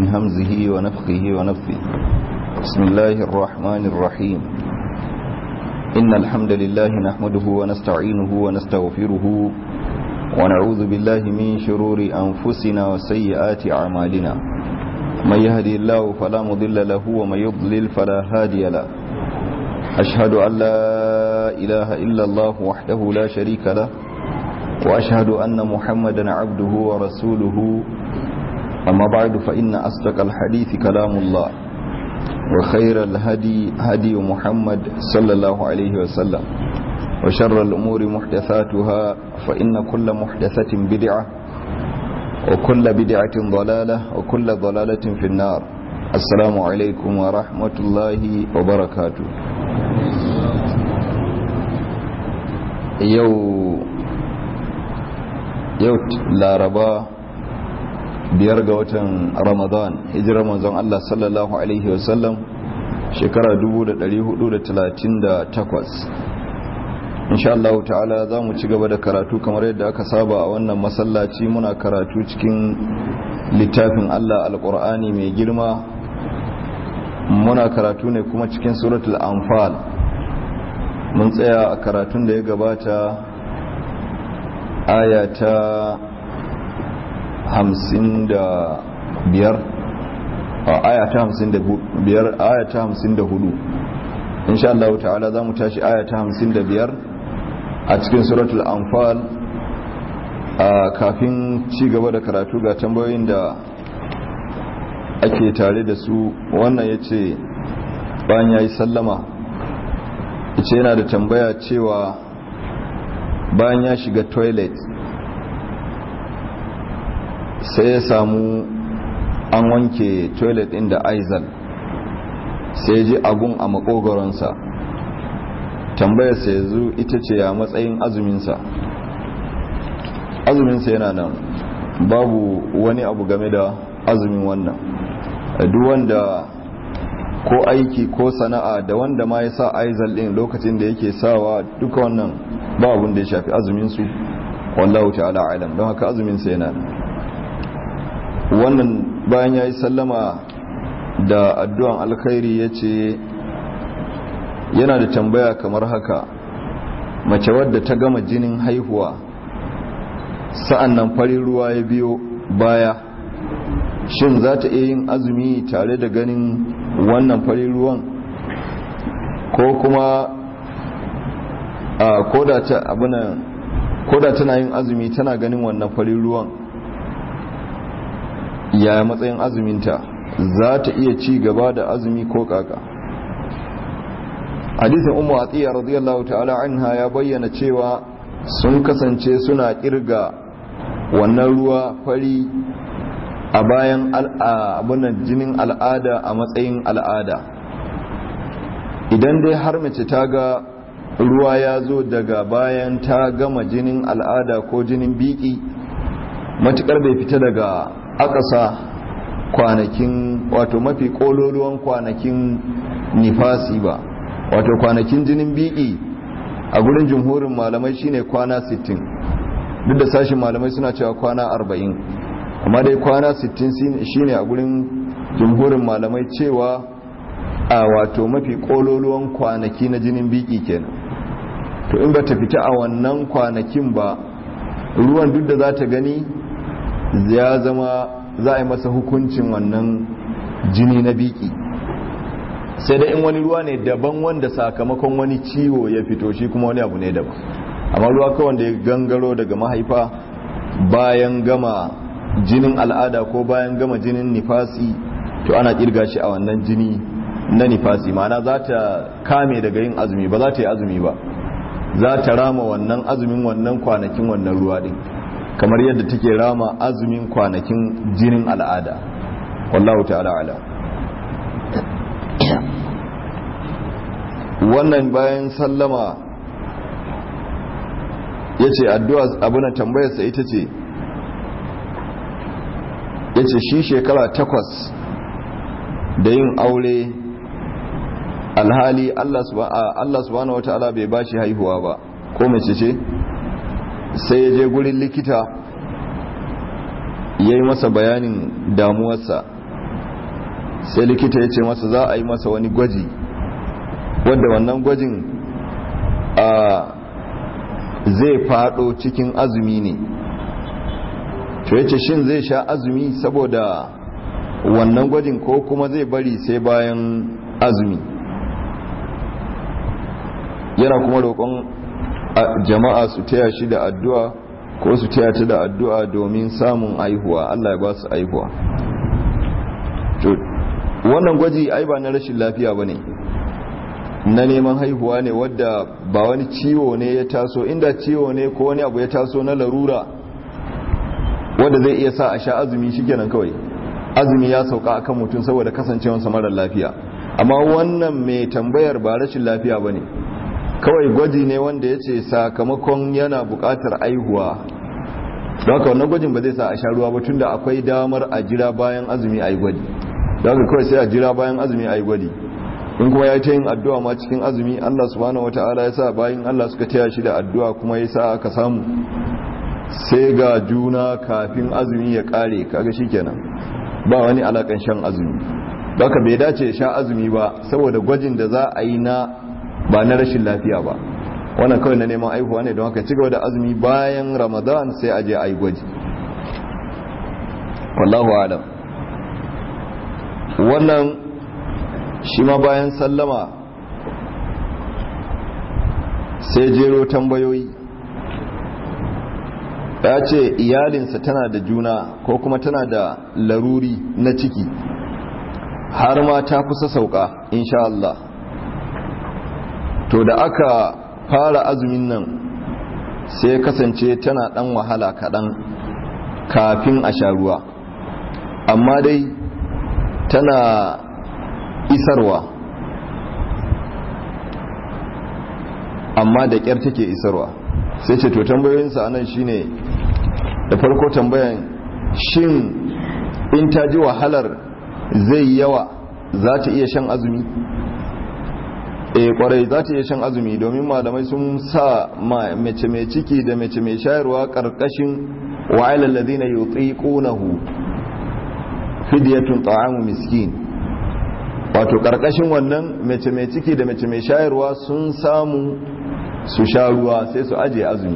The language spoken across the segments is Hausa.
من همزه ونفخه ونفثه بسم الله الرحمن الرحيم إن الحمد لله نحمده ونستعينه ونستغفره ونعوذ بالله من شرور أنفسنا وسيئات أعمالنا من يهدي الله فلا مضل له ومن يضلل فلا هادي له أشهد أن لا إله إلا الله وحده لا شريك له وأشهد أن محمدا عبده ورسوله أما بعد فإن أصدق الحديث كلام الله وخير الهدي هدي محمد صلى الله عليه وسلم وشر الأمور محدثاتها فإن كل محدثة بدعة وكل بدعة ضلالة وكل ضلالة في النار السلام عليكم ورحمة الله وبركاته يو yau laraba biyar ga watan ramadan hijirar manzon Allah sallallahu alaihi wasallam shekara 1438 insha Allah ta'ala za mu ci gaba da karatu kamar yadda aka saba a wannan masallaci muna karatu cikin littafin Allah alkur'ani mai girma muna karatu ne kuma cikin suratul anfal mun tsaya a karatun da ya gabata aya ta hamsin da biyar aya ta hamsin da biyar aya ta hamsin da hudu insha Allah ta'ala za mu tashi aya ta hamsin da biyar a cikin suratul anfal kafin ci gaba da karatu ga tambayoyin da ake tare da su wannan ya ce bayan ya yi sallama ya ce yana da tambaya cewa bayan ya shiga toilet sai ya samu an wanke toilet ɗin da aizal sai ya ji agun a makogoronsa tambayarsa yanzu ita ce ya matsayin azuminsa azuminsa yana nan babu wani abu game da azumin wannan duk wanda ko aiki ko sana'a da wanda ma ya sa aizal ɗin lokacin da yake sawa duka wannan ba abin da ya shafi azuminsu wallahu ta'ala alam don haka azuminsa yana wannan bayan ya yi sallama da addu'an alkhairi ya ce yana da tambaya kamar haka mace wadda ta gama jinin haihuwa sa'an nan farin ruwa ya biyo baya shin za ta iya yin azumi tare da ganin wannan farin ruwan ko kuma koda ta abuna koda tana yin azumi tana ganin wannan farin ruwan ya matsayin azuminta za ta iya ci gaba da azumi ko kaka hadisin ummu atiya radiyallahu ta'ala anha ya bayyana cewa sun kasance suna kirga wannan ruwa fari a bayan abunan jinin al'ada a matsayin al'ada idan dai har mace ta ga ruwa ya zo daga bayan ta gama jinin al'ada ko jinin biki matukar bai fita daga akasa kwanakin wato mafi kololuwan kwanakin nifasi ba wato kwanakin jinin biki a gurin jumhurin malamai shine kwana 60 duk da sashin malamai suna cewa kwana 40 amma dai kwana 60 shine a gurin jumhurin malamai cewa a wato mafi kololuwan kwanaki na jinin biki kenan to in ba ta fita a wannan kwanakin ba ruwan duk da za ta gani ya zama za a yi masa hukuncin wannan jini na biki sai da in wani ruwa ne daban wanda sakamakon wani ciwo ya fito shi kuma wani abu ne daban amma ruwa kawai da ya gangaro daga mahaifa bayan gama jinin al'ada ko bayan gama jinin nifasi to ana kirga shi a wannan jini na nifasi ma'ana za ta kame daga yin azumi ba za ta yi azumi ba za ta rama wannan azumin wannan kwanakin wannan ruwa din kamar yadda take rama azumin kwanakin jinin al'ada wallahu ta'ala ala wannan bayan sallama ya ce addu'a abuna tambayarsa ita ce ya ce shi shekara takwas da yin aure alhali Allah subhanahu wa ta'ala bai bashi haihuwa ba ko mace ce sai ya je gurin likita ya yi masa bayanin damuwarsa sai likita ya ce masa za a yi masa wani gwaji wadda wannan gwajin a zai fado cikin azumi ne to ya ce shin zai sha azumi saboda wannan gwajin ko kuma zai bari sai bayan azumi yana kuma roƙon jama'a su taya shi da addu'a ko su taya ta da addu'a domin samun aihuwa Allah ya ba su aihuwa wannan gwaji ai ba na rashin lafiya ba ne na neman haihuwa ne wadda ba wani ciwo ne ya taso inda ciwo ne ko wani abu ya taso na larura wadda zai iya sa a sha azumi shikenan kawai azumi ya sauka akan mutum saboda kasancewarsa marar lafiya amma wannan mai tambayar ba rashin lafiya ba ne kawai gwaji ne wanda ya ce sakamakon yana buƙatar aihuwa don haka wannan gwajin ba zai sa a sha ruwa ba tunda akwai damar a jira bayan azumi a yi gwaji don haka kawai sai a jira bayan azumi a yi gwaji in kuma ya ta yin addu'a ma cikin azumi Allah subhanahu wata'ala ya sa bayan Allah suka taya shi da addu'a kuma ya sa aka samu sai ga juna kafin azumi ya kare kaga shikenan ba wani alakan shan azumi baka bai dace ya sha azumi ba saboda gwajin da za a yi na ba na rashin lafiya ba wannan kawai na neman aihuwa ne don haka cigaba da azumi bayan ramadan sai a je a yi gwaji wallahu alam wannan shi ma bayan sallama sai jero tambayoyi ya ce iyalinsa tana da juna ko kuma tana da laruri na ciki har ma ta kusa sauka insha Allah to da aka fara azumin nan sai kasance tana dan wahala kaɗan kafin a sha ruwa amma dai tana isarwa amma da ƙyar take isarwa sai ce to tambayoyinsa anan shine da farko tambayan shin in ta ji wahalar zai yawa za ta iya shan azumi e kwarai za ta iya shan azumi domin malamai sun sa mace mai ciki da mace mai shayarwa karkashin wa'ilal ladina yutiqunahu fidyatun ta'amu miskin wato karkashin wannan mace mai ciki da mace mai shayarwa sun samu su sha ruwa sai su aje azumi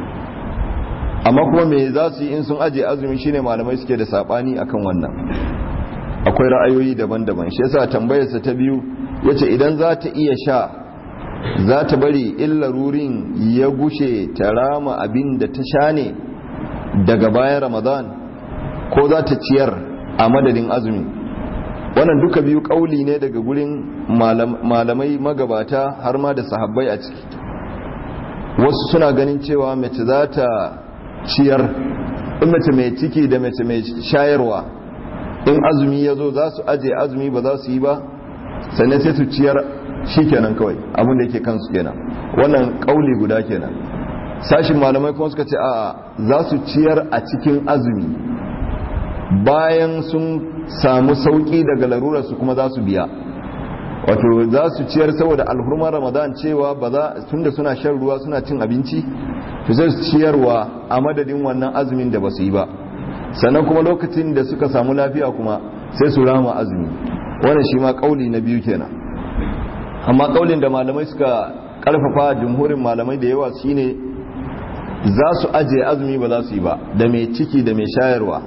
amma kuma me za su yi in sun aje azumi shine malamai suke da sabani akan wannan akwai ra'ayoyi daban-daban shi yasa tambayarsa ta biyu yace idan za ta iya sha za ta bari illarurin ya gushe ta rama abin da ta sha ne daga bayan ramadan ko za ta ciyar a madadin azumi wannan duka biyu kauli ne daga gurin malamai magabata har ma da sahabbai a ciki wasu suna ganin cewa mace za ta ciyar in mace mai ciki da mace mai shayarwa in azumi ya zo za su aje azumi ba za su yi ba sannan sai su ciyar shi kenan kawai abinda yake kansu kenan wannan kauli guda kenan sashin malamai kuma suka ce a za su ciyar a cikin azumi bayan sun samu sauki daga larurarsu kuma za su biya wato za su ciyar saboda alhurmar ramadan cewa ba za tunda suna shan ruwa suna cin abinci to zai su ciyarwa a madadin wannan azumin da ba su yi ba sannan kuma lokacin da suka samu lafiya kuma sai su rama azumi wannan shi ma kauli na biyu kenan amma kaulin da malamai suka karfafa jumhurin malamai da yawa shine za su ajiye azumi ba za su yi ba da mai ciki da mai shayarwa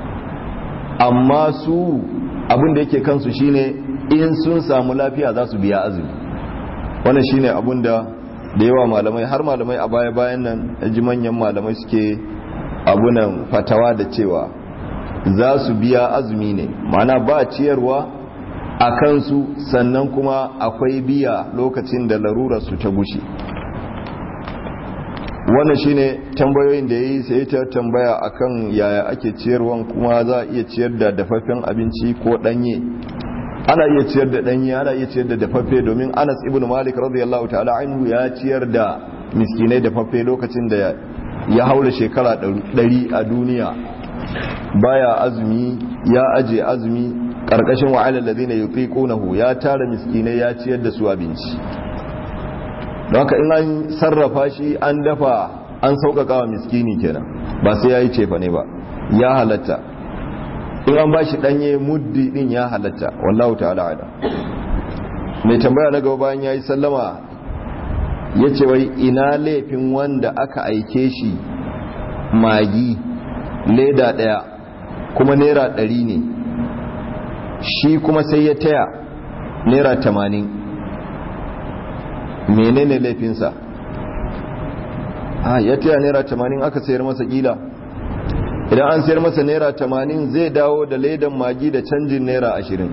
amma su abin da yake kansu shine in sun samu lafiya za su biya azumi wannan shine abin da da yawa malamai har malamai a baya bayan nan ji manyan malamai suke abunan fatawa da cewa za su biya azumi ne mana ba ciyarwa a kansu sannan kuma akwai biya lokacin da larurarsu ta gushe wannan shine tambayoyin da ya yi sai ta tambaya akan yaya ake ciyarwan kuma za a iya ciyar da dafaffen abinci ko danye ana iya ciyar da danye ana iya ciyar da dafaffe domin anas ibn malik radiyallahu ta'ala anhu ya ciyar da miskinai dafaffe lokacin da ya haura shekara ɗari a duniya baya azumi ya aje azumi karkashin wa'alar ladina yutiqunahu ya tara miskinai ya ciyar da su abinci don haka in an sarrafa shi an dafa an sauƙaƙa wa miskini kenan ba sai ya yi cefa ne ba ya halatta in an bashi danye muddi din ya halatta wallahu ta'ala ala mai tambaya na gaba bayan yayi sallama yace wai ina laifin wanda aka aike shi magi leda daya kuma naira ɗari ne shi kuma sai ya taya naira tamanin menene laifinsa a ya taya naira tamanin aka sayar masa kila idan an sayar masa naira tamanin zai dawo da ledan magi da canjin naira ashirin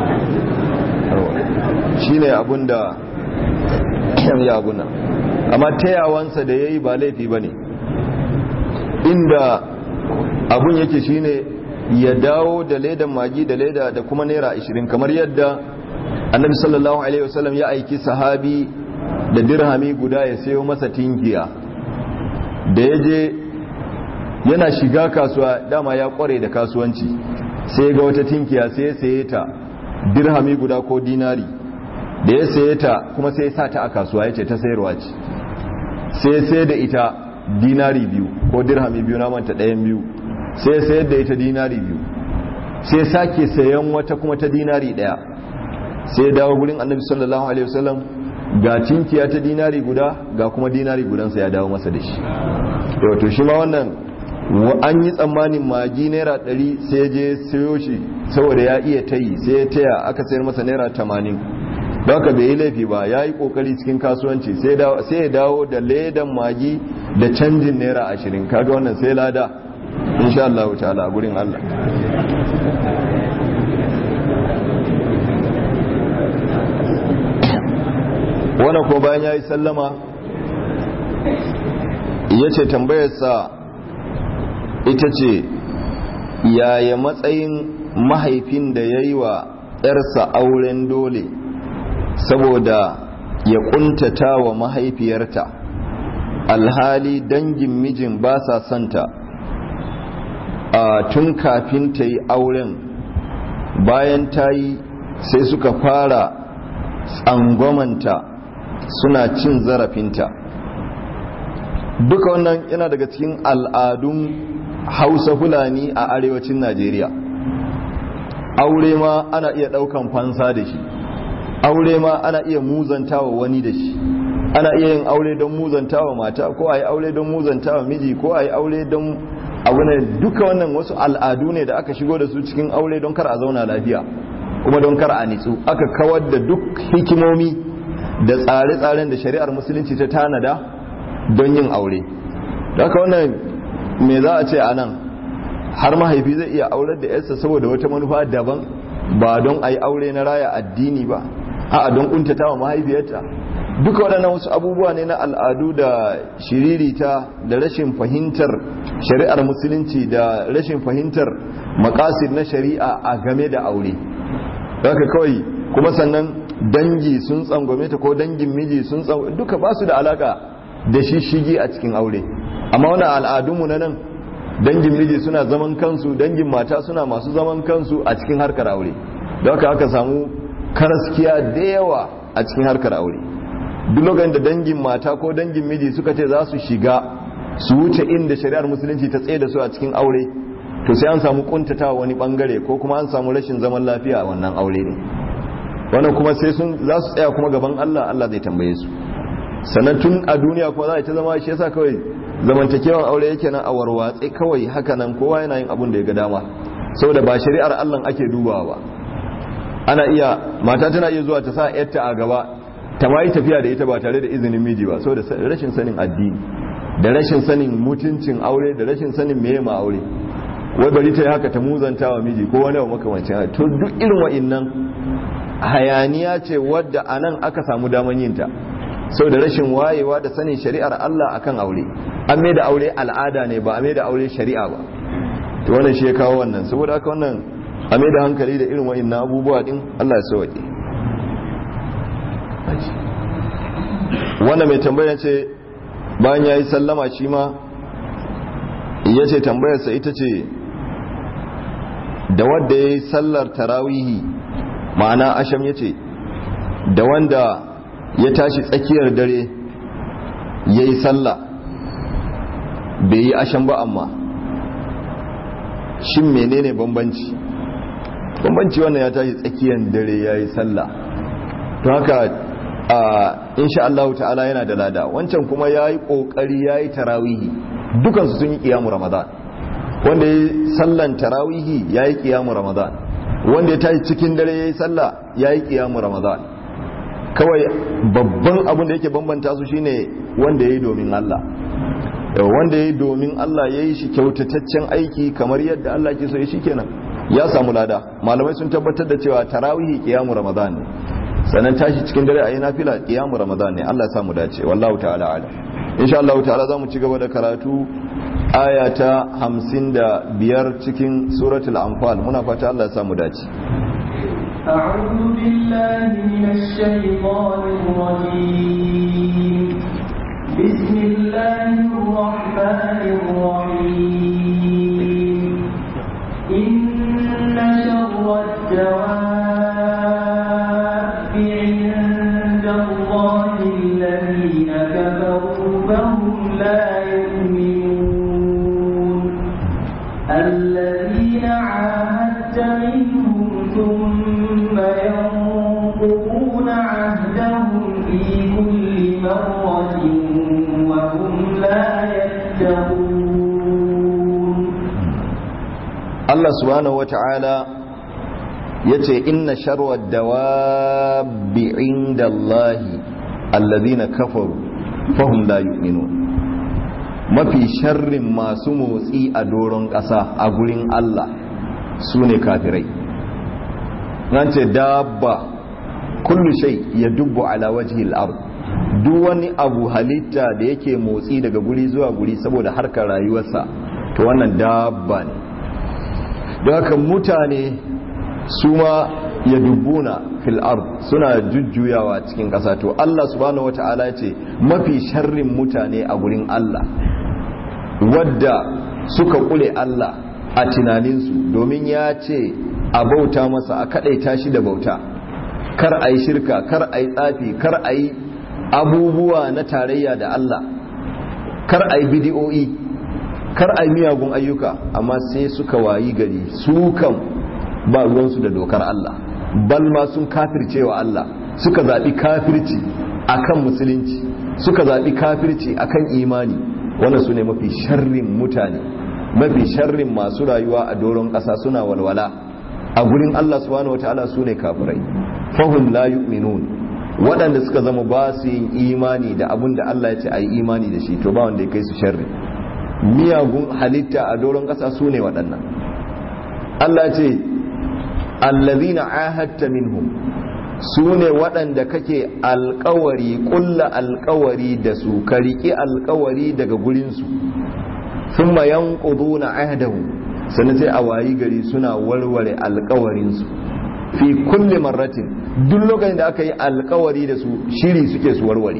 shi ne abun da ya abuna amma tayawansa da ya yi ba laifi ba ne inda abun yake shine ya dawo da ledan magi da leda da kuma naira ashirin kamar yadda annabi sallallahu alaihi wasallam ya aiki sahabi da dirhami guda ya sayo masa tinkiya da ya je yana shiga kasuwa dama ya kware da kasuwanci sai ga wata tinkiya sai ya saye ta dirhami guda ko dinari da ya saye ta kuma sai ya sa ta a kasuwa ya ce ta sayarwa ce sai sai da ita dinari biyu ko dirhami biyu na manta ɗayan biyu sai ya sayar da ita dinari biyu sai sake sayan wata kuma ta dinari ɗaya sai ya dawo gurin annabi sallallahu alaihi wasallam ga tinkiya ta dinari guda ga kuma dinari gudansa ya dawo masa da shi to shi ma wannan an yi tsammanin magi naira ɗari sai je sayo shi saboda ya iya tayi sai ya taya aka sayar masa naira tamanin don haka bai yi laifi ba ya yi kokari cikin kasuwanci sai ya dawo da ledan magi da canjin naira ashirin kaga wannan sai lada insha Allah ta'ala a gurin Allah wannan ko bayan ya yi sallama ya ce tambayarsa ita ce yaya matsayin mahaifin da ya yi wa ‘yarsa auren dole saboda ya kuntata wa mahaifiyarta alhali dangin mijin ba sa santa a tun kafin ta yi auren bayan ta yi sai suka fara tsangwamanta suna cin zarafinta duka wannan yana daga cikin al'adun hausa fulani a arewacin najeriya aure ma ana iya daukan fansa da shi aure ma ana iya muzantawa wani da shi ana iya yin aure don muzantawa mata ko a yi aure don muzantawa miji ko a yi aure don abu ne duka wannan wasu al'adu ne da aka shigo da su cikin aure don kar a zauna lafiya kuma don kar a nitsu aka kawar da duk hikimomi da tsare-tsaren da shari'ar musulunci ta tanada don yin aure haka wannan me za a ce a nan har mahaifi zai iya aurar da yarsa saboda wata manufa daban ba don a yi aure na raya addini ba a don kuntata wa mahaifiyarta duka waɗannan wasu abubuwa ne na al'adu da shiririta da rashin fahimtar shari'ar musulunci da rashin fahimtar makasid na shari'a a game da aure haka kawai kuma sannan dangi sun tsangwame ta ko dangin miji sun tsangwame duka ba su da alaka da shishigi a cikin aure amma wani al'adunmu na nan dangin miji suna zaman kansu dangin mata suna masu zaman kansu a cikin harkar aure da haka aka samu karaskiya da yawa a cikin harkar aure duk lokacin da dangin mata ko dangin miji suka ce za su shiga su wuce inda shari'ar musulunci ta tsaye da su a cikin aure to sai an samu kuntata wani bangare ko kuma an samu rashin zaman lafiya a wannan aure ne wannan kuma sai sun za su tsaya kuma gaban Allah Allah zai tambaye su sannan tun a duniya kuma za a ta zama shi yasa kawai zamantakewan aure yake nan a warwatse kawai haka nan kowa yana yin abun da ya ga dama saboda ba shari'ar Allah ake dubawa ba ana iya mata tana iya zuwa ta sa yarta a gaba ta ma yi tafiya da ita ba tare da izinin miji ba saboda rashin sanin addini da rashin sanin mutuncin aure da rashin sanin meye ma aure wai bari ta yi haka ta muzanta wa miji ko wani makamancin to duk irin wa'innan hayaniya ce wadda a nan aka samu daman yinta sau da rashin wayewa da sanin shari'ar Allah akan aure an mai da aure al'ada ne ba a mai da aure shari'a ba to wannan shi ya kawo wannan saboda haka wannan a mai da hankali da irin wa'innan abubuwa din Allah ya sauke wannan mai tambaya ce bayan ya yi sallama shi ma ya ce tambayarsa ita ce da wadda ya yi sallar tarawihi ma'ana asham ya ce da wanda ya tashi tsakiyar dare ya yi sallah bai yi asham ba amma shin menene bambanci bambanci wannan ya tashi tsakiyar dare ya yi sallah to haka insha Allah ta'ala yana da lada wancan kuma ya yi ƙoƙari ya yi tarawihi dukansu sun yi ƙiyamu ramadan wanda ya yi sallan tarawihi ya yi ƙiyamu ramadan wanda ya tashi cikin dare ya yi sallah ya yi ƙiyamu ramadan kawai babban abin da yake bambanta su shine wanda ya yi domin Allah wanda ya yi domin Allah ya yi shi kyautataccen aiki kamar yadda Allah ke so ya shi kenan ya samu lada malamai sun tabbatar da cewa tarawihi ƙiyamu ramadan ne sannan tashi cikin dare a yi nafila ƙiyamu ramadan ne Allah ya samu dace wallahu ta'ala ala insha Allah ta'ala za mu ci gaba da karatu aya ta hamsin da biyar cikin suratul anfal muna fata Allah ya samu dace أعوذ بالله من الشيطان الرجيم بسم الله الرحمن الرحيم إن شر الدواب عند الله الذين كفروا فهم لا يؤمنون الذين عاهدت منهم ثم ينقضون عهدهم في كل مرة وهم لا يتقون Allah subhanahu wata'ala ya ce inna sharwa dawabi inda Allahi allazina kafaru fahum la yu'minun mafi sharrin masu motsi a doron ƙasa a gurin Allah su ne kafirai nan ce dabba kullu shay ya dubbu ala wajhi al-ard duk wani abu halitta da yake motsi daga guri zuwa guri saboda harkar rayuwarsa to wannan dabba ne don haka mutane su ma ya dubbuna fil ard suna jujjuyawa cikin ƙasa to Allah subhanahu wata'ala ce mafi sharrin mutane a gurin Allah wadda suka kule Allah a tunaninsu domin ya ce a bauta masa a kaɗaita shi da bauta kar a yi shirka kar a yi tsafi kar a yi abubuwa na tarayya da Allah kar a yi bidiyo'i kar a yi miyagun ayyuka amma sai suka wayi gari su kan ba ruwansu da dokar Allah bal ma sun kafirce wa Allah suka zaɓi kafirci akan musulunci suka zaɓi kafirci akan imani wannan su ne mafi sharrin mutane mafi sharrin masu rayuwa a doron ƙasa suna walwala a gurin Allah subhanahu wataala su ne kafirai fahum la yu'minun waɗanda suka zama ba su yin imani da abin da Allah ya ce a yi imani da shi to ba wanda ya kai su sharri miyagun halitta a doron ƙasa su ne waɗannan Allah ce allazina ahadta minhum su ne waɗanda kake alkawari ƙulla alkawari da su ka riƙi alkawari daga gurinsu sun mayan ƙudu na ahdahu sannan sai a wayi gari suna warware alkawarinsu fi kulle marratin duk lokacin da aka yi alkawari da su shiri suke su warware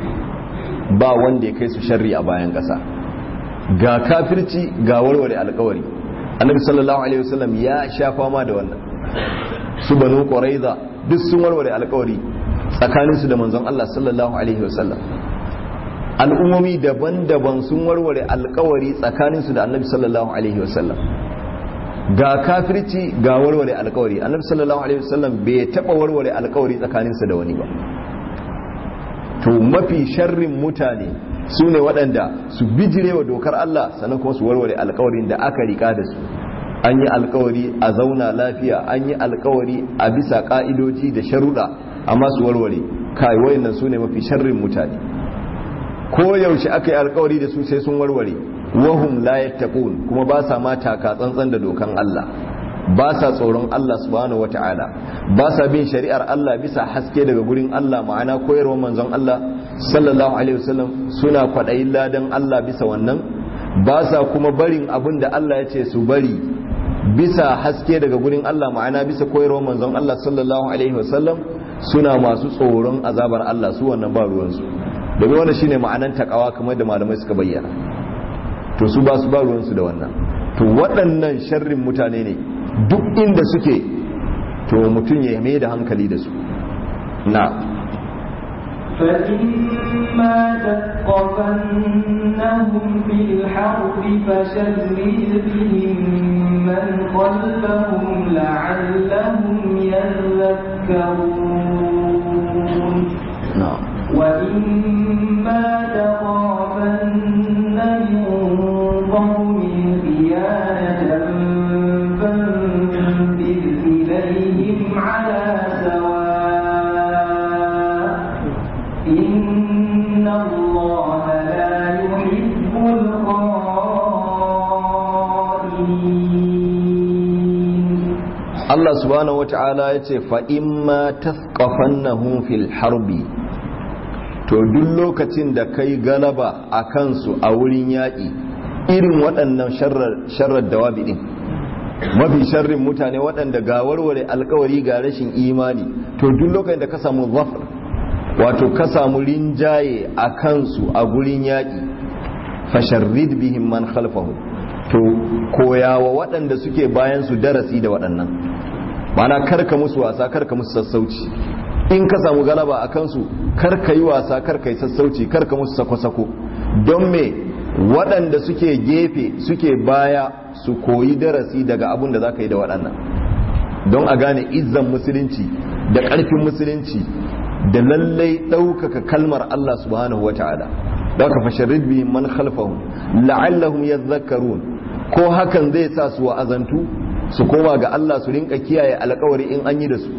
ba wanda ya kai su sharri a bayan ƙasa ga kafirci ga warware alkawari annabi sallallahu alaihi wasallam ya sha fama da wannan su banu quraiza duk sun warware alkawari tsakaninsu da manzon Allah sallallahu alaihi wasallam al'ummomi daban-daban sun warware alkawari tsakaninsu da annabi sallallahu alaihi wasallam ga kafirci ga warware alkawari annabi sallallahu alaihi wasallam bai taba warware alkawari tsakaninsa da wani ba to mafi sharrin mutane su ne waɗanda su bijire wa dokar Allah sannan kuma su warware alkawarin da aka rika da su an yi alkawari a zauna lafiya an yi alkawari a bisa ka'idoji da sharuɗa amma su warware kai wayannan su ne mafi sharrin mutane ko yaushe aka yi alkawari da su sai sun warware wahum la yattaqun kuma ba sa ma taka tsantsan da dokan Allah ba sa tsoron Allah subhanahu wata'ala ba sa bin shari'ar Allah bisa haske daga gurin Allah ma'ana koyarwar manzon Allah sallallahu alaihi wasallam suna kwaɗayin ladan Allah bisa wannan ba sa kuma barin abin da Allah ya ce su bari bisa haske daga gurin Allah ma'ana bisa koyarwar manzon Allah sallallahu alaihi wasallam suna masu tsoron azabar Allah su wannan ba ruwansu domin wannan shine ma'anan takawa kamar da malamai suka bayyana to su ba su ba ruwansu da wannan to waɗannan sharrin mutane ne duk inda suke to mutum ya mai da hankali da su na فإما تثقفنهم في الحرب فشرد بهم من خلفهم لعلهم يذكرون na'am وإما تخافن من قوم خيانة فانبذ إليهم على سواء إن الله لا يحب الخائنين Allah subhanahu wata'ala ya ce fa'imma taskafannahum fil harbi to duk lokacin da kai galaba a kansu a wurin yaƙi irin waɗannan sharar dawabi ɗin mafi sharrin mutane waɗanda ga warware alkawari ga rashin imani to duk lokacin da ka samu zafar wato ka samu rinjaye a kansu a gurin yaƙi fasharrid bihim man khalfahu to koyawa waɗanda suke bayan su darasi da waɗannan mana karka musu wasa karka musu sassauci in ka samu galaba a kansu karka yi wasa karka yi sassauci karka musu sako-sako don me waɗanda suke gefe suke baya su koyi darasi daga abun da za ka yi da waɗannan don a gane izzan musulunci da ƙarfin musulunci da lallai ɗaukaka kalmar Allah subhanahu wa ta'ala da ka fasharid bi man khalfahum la'allahum yadhakkarun ko hakan zai sa su wa'azantu su koma ga Allah su rinka kiyaye alkawari in an yi da su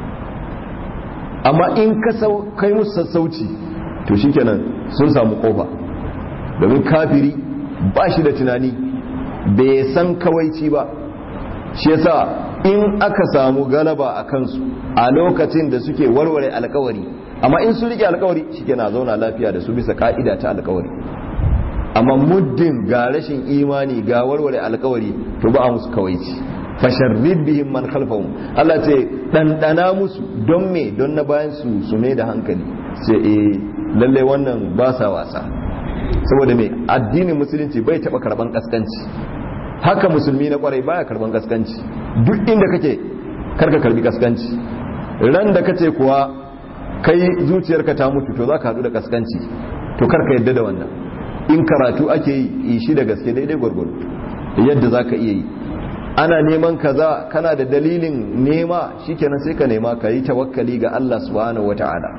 amma in ka kai musu sassauci to shikenan sun samu kofa domin kafiri ba shi da tunani bai san kawaici ba shi yasa in aka samu galaba a kansu a lokacin da suke warware alkawari amma in sun rike alkawari shikenan zauna lafiya da su bisa ka'ida ta alkawari amma muddin ga rashin imani ga warware alkawari to ba a musu kawaici fasharrid bihim man khalfahum Allah ce dandana musu don me don na bayan su su ne da hankali sai eh lalle wannan ba sa wasa saboda me addinin musulunci bai taba karban kaskanci haka musulmi na kwarai baya karban kaskanci duk inda kake karka karbi kaskanci ran da kace kuwa kai zuciyarka ta mutu to zaka hadu da kaskanci to karka yadda da wannan in karatu ake yi shi da gaske daidai gwargwado yadda zaka iya yi ana neman kaza kana da dalilin nema shikenan sai ka nema ka yi tawakkali ga Allah subhanahu wata'ala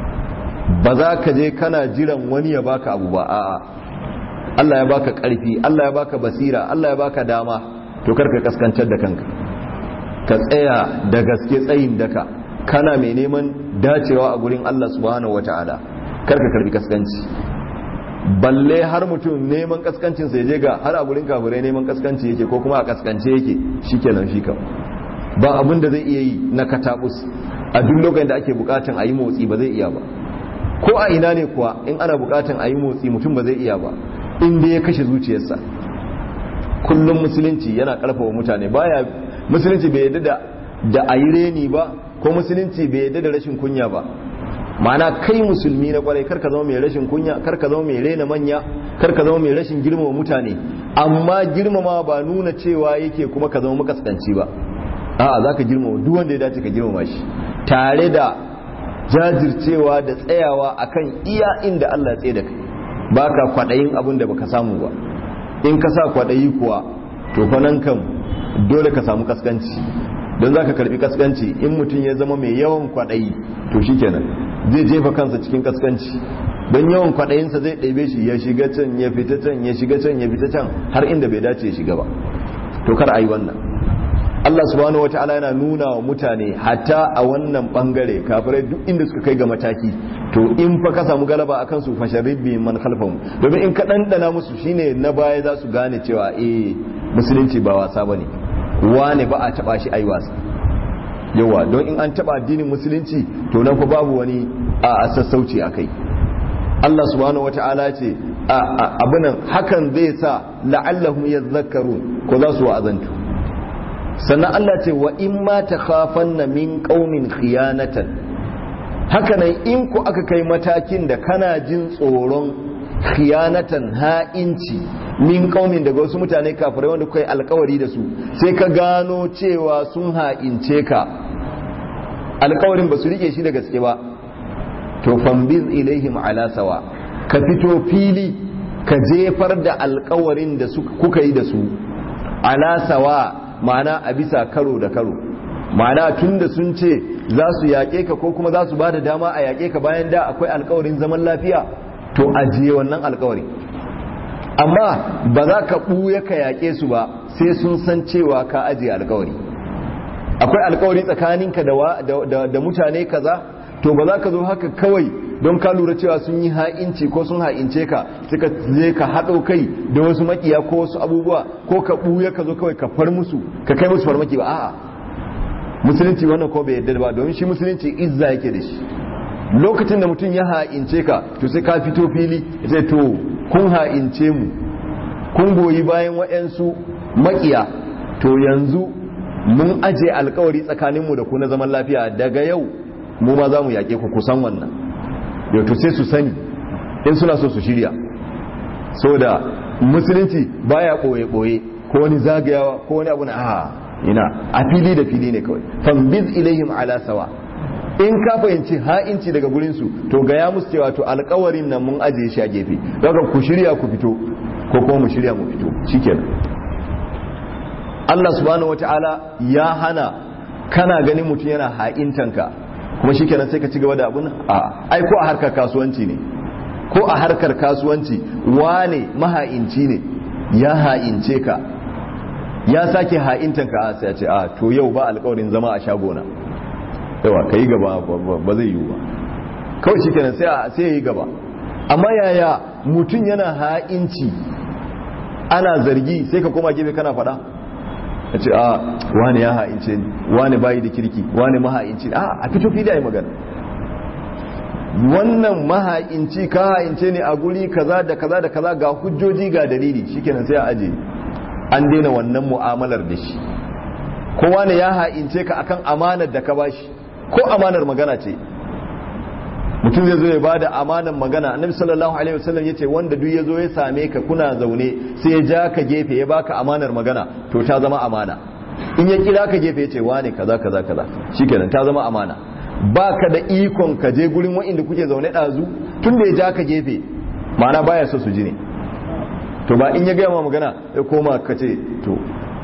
ba za ka je kana jiran wani ya baka abu ba a'a Allah ya baka karfi Allah ya baka basira Allah ya baka dama to karka kaskantar da kanka ka tsaya da gaske tsayin daka kana mai neman dacewa a gurin Allah subhanahu wata'ala karka karbi kaskanci balle har mutum neman kaskancin sai je ga har a gurin kafirai neman kaskanci yake ko kuma a kaskance yake shikenan shi kam ba abin da zai iya yi na katabus a duk lokacin da ake bukatan a yi motsi ba zai iya ba ko a ina ne kuwa in ana bukatan a yi motsi mutum ba zai iya ba in dai ya kashe zuciyarsa kullum musulunci yana karfafa mutane baya musulunci bai yadda da da a yi reni ba ko musulunci bai yadda da rashin kunya ba ma'ana kai musulmi na kwarai karka zama mai rashin kunya karka zama mai rena manya karka zama mai rashin girmama mutane amma girmama ba nuna cewa yake kuma ka zama makaskanci ba a'a zaka girmama duk wanda ya dace ka girmama shi tare da jajircewa da tsayawa akan iya inda Allah ya tsaye da kai baka kwadayin abin da baka samu ba in ka sa kwadayi kuwa to fa nan kam dole ka samu kaskanci don zaka karbi kaskanci in mutum ya zama mai yawan kwadayi to shikenan zai jefa kansa cikin kaskanci don yawan kwaɗayinsa zai ɗaibe shi ya shiga can ya fita can ya shiga can ya fita can har inda bai dace ya shiga ba to kar a yi wannan Allah subhanahu wa ta'ala yana nuna wa mutane hatta a wannan bangare kafirai duk inda suka kai ga mataki to in fa ka samu galaba akan su fa sharribi man khalfahum domin in ka dandana musu shine na baya za su gane cewa eh musulunci ba wasa bane wane ba a taba shi ai wasa yawa don in an taba addinin musulunci to nan fa babu wani a sassauci a kai Allah subhanahu wata'ala ce abunan hakan zai sa la'allahum yadhakkarun ko za su wa'azantu sannan Allah ce wa in ma takhafanna min qaumin khiyanatan haka nan in ku aka kai matakin da kana jin tsoron khiyanatan ha'inci min qaumin daga wasu mutane kafirai wanda kai alkawari da su sai ka gano cewa sun ha'ince ka alkawarin ba su rike shi da gaske ba to fambiz ilaihim ala sawa ka fito fili ka jefar da alkawarin da kuka yi da su ala sawa ma'ana a bisa karo da karo ma'ana tunda sun ce za su yaƙe ka ko kuma za su ba da dama a yaƙe ka bayan da akwai alkawarin zaman lafiya to ajiye wannan alkawari amma ba za ka ɓuya ka yaƙe su ba sai sun san cewa ka ajiye alkawari akwai alkawari tsakaninka da, da, mutane kaza to ba za ka zo haka kawai don ka lura cewa sun yi ha'inci ko sun ha'ince ka suka je ka haɗo kai da wasu makiya ko wasu abubuwa ko ka ɓuya ka zo kawai ka far musu ka kai musu farmaki ba a'a musulunci wannan ko bai yadda ba domin shi musulunci izza yake da shi lokacin da mutum ya ha'ince ka to sai ka fito fili sai to kun ha'ince mu kun goyi bayan waɗansu makiya to yanzu mun aje alkawari tsakaninmu da ku na zaman lafiya daga yau mu ma za mu yaƙe ku kusan wannan yau to sai su sani in suna so su shirya so da musulunci baya ɓoye-ɓoye ko wani zagayawa ko wani abu na a ina a fili da fili ne kawai fambiz ilaihim ala sawa in ka fahimci ha'inci daga gurinsu to ga ya musu cewa to alkawarin nan mun ajiye shi a gefe daga ku shirya ku fito ko kuma mu shirya mu fito shikenan Allah subhanahu wata'ala ya hana kana ganin mutum yana ha'intanka kuma shikenan sai ka ci gaba da abun a ai ko a harkar kasuwanci ne ko a harkar kasuwanci wane maha'inci ne ya ha'ince ka ya sake ha'intanka a sai ya ce a to yau ba alkawarin zama a shagona yawa ka yi gaba ba zai yiwu ba kawai shi kenan sai ya yi gaba amma yaya mutum yana ha'inci ana zargi sai ka koma gefe kana fada a ce a wani ya ha'ince ni wani bayi da kirki wani maha'inci a a fito fili a yi magana wannan maha'inci ka ha'ince ne a guri kaza da kaza da kaza ga hujjoji ga dalili shikenan sai a aje an daina wannan mu'amalar da shi kowa ne ya ha'ince ka akan amanar da ka bashi ko amanar magana ce mutum zai zo ya bada amanar magana annabi sallallahu alaihi wasallam yace wanda duk yazo ya same ka kuna zaune sai ya ja ka gefe ya baka amanar magana to ta zama amana in ya kira ka gefe yace wane kaza kaza kaza shikenan ta zama amana baka da ikon ka je gurin wa'inda kuke zaune dazu tun da ya ja ka gefe ma'ana baya so su ji ne to ba in ya gaya ma magana ya koma ka ce to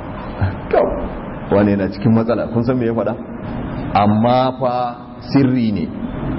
wane yana cikin matsala kun san me ya faɗa amma fa sirri ne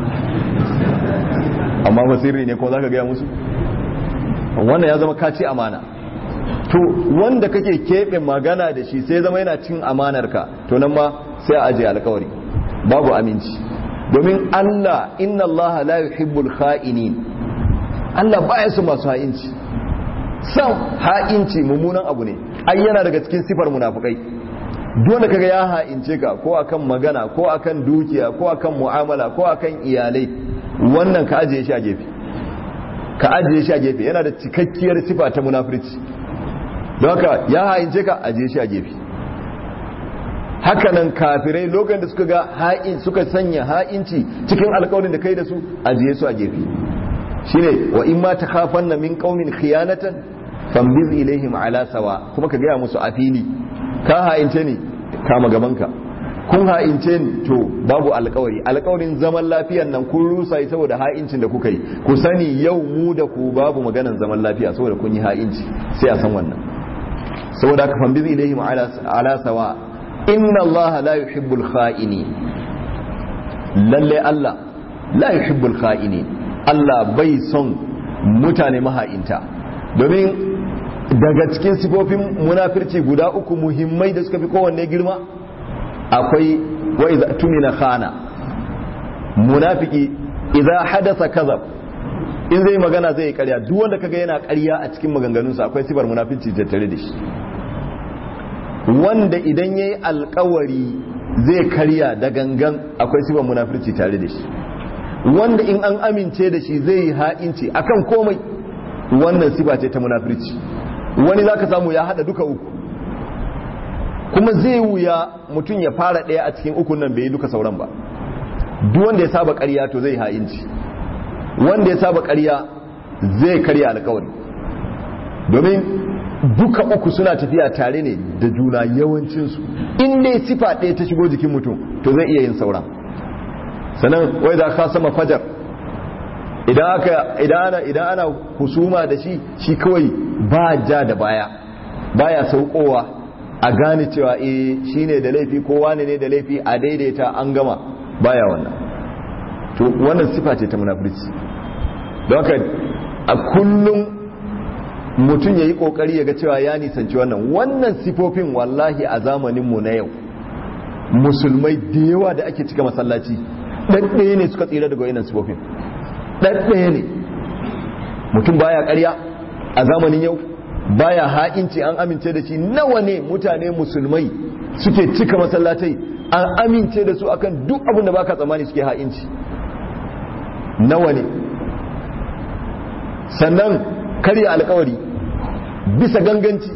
amma fa sirri ne ko za ka gaya musu wannan ya zama kaci amana to wanda kake keɓe magana da shi sai zama yana cin amanarka to nan ma sai a ajiye alkawari babu aminci domin Allah inna Allah la yuhibbul kha'inin Allah baya su masu ha'inci san ha'inci mummunan abu ne ai yana daga cikin sifar munafukai dole kaga ya ha'ince ka ko akan magana ko akan dukiya ko akan mu'amala ko akan iyalai wannan ka ajiye shi a gefe ka ajiye shi a gefe yana da cikakkiyar sifa ta munafurci don haka ya ha'ince ka ajiye shi a gefe hakanan kafirai lokacin da suka ga ha'in suka sanya ha'inci cikin alkawarin da kai da su ajiye su a gefe shine wa in ma takhafanna min qaumin khiyanatan fambiz ilaihim ala sawa kuma ka gaya musu a fili ka ha'ince ni kama gabanka kun ha'ince ni to babu alkawari alkawarin zaman lafiyan nan kun rusa saboda ha'incin da kuka yi ku sani yau mu da ku babu maganan zaman lafiya saboda kun yi ha'inci sai a san wannan saboda ka fambiz ilaihim ala sawa inna allaha la yuhibbul kha'ini lalle allah la yuhibbul kha'ini allah bai son mutane maha'inta domin daga cikin sifofin munafirci guda uku muhimmai da suka fi kowanne girma akwai wa idza tumina khana munafiki idza hadatha kadhab in zai magana zai yi karya duk wanda kaga yana karya a cikin maganganunsa akwai sifar munafirci tattare da shi wanda idan yayi alkawari zai karya da gangan akwai sifar munafirci tare da shi wanda in an amince da shi zai yi ha'inci akan komai wannan sifa ce ta munafirci wani za ka samu ya hada duka uku kuma zai wuya mutum ya fara ɗaya a cikin ukun nan bai yi duka sauran ba duk wanda ya saba ƙarya to zai ha'inci wanda ya saba ƙarya zai karya alkawari domin duka uku suna tafiya tare ne da juna yawancinsu in dai sifa ɗaya ta shigo jikin mutum to zai iya yin sauran sannan wai za ka sama fajar idan aka idan ana husuma da shi shi kawai ba ja da baya baya saukowa a gane cewa eh shine da laifi ko wane ne da laifi a daidaita an gama baya wannan to wannan sifa ce ta munafurci don haka a kullum mutum ya yi kokari ya ga cewa ya nisanci wannan wannan sifofin wallahi a zamaninmu na yau musulmai da yawa da ake cika masallaci ɗaɗɗaya ne suka tsira daga wannan sifofin ɗaɗɗaya ne mutum baya ƙarya a zamanin yau baya ha'inci an amince da shi nawa ne mutane musulmai suke cika masallatai an amince da su akan duk abin da baka tsammani suke ha'inci nawa ne sannan karya alkawari bisa ganganci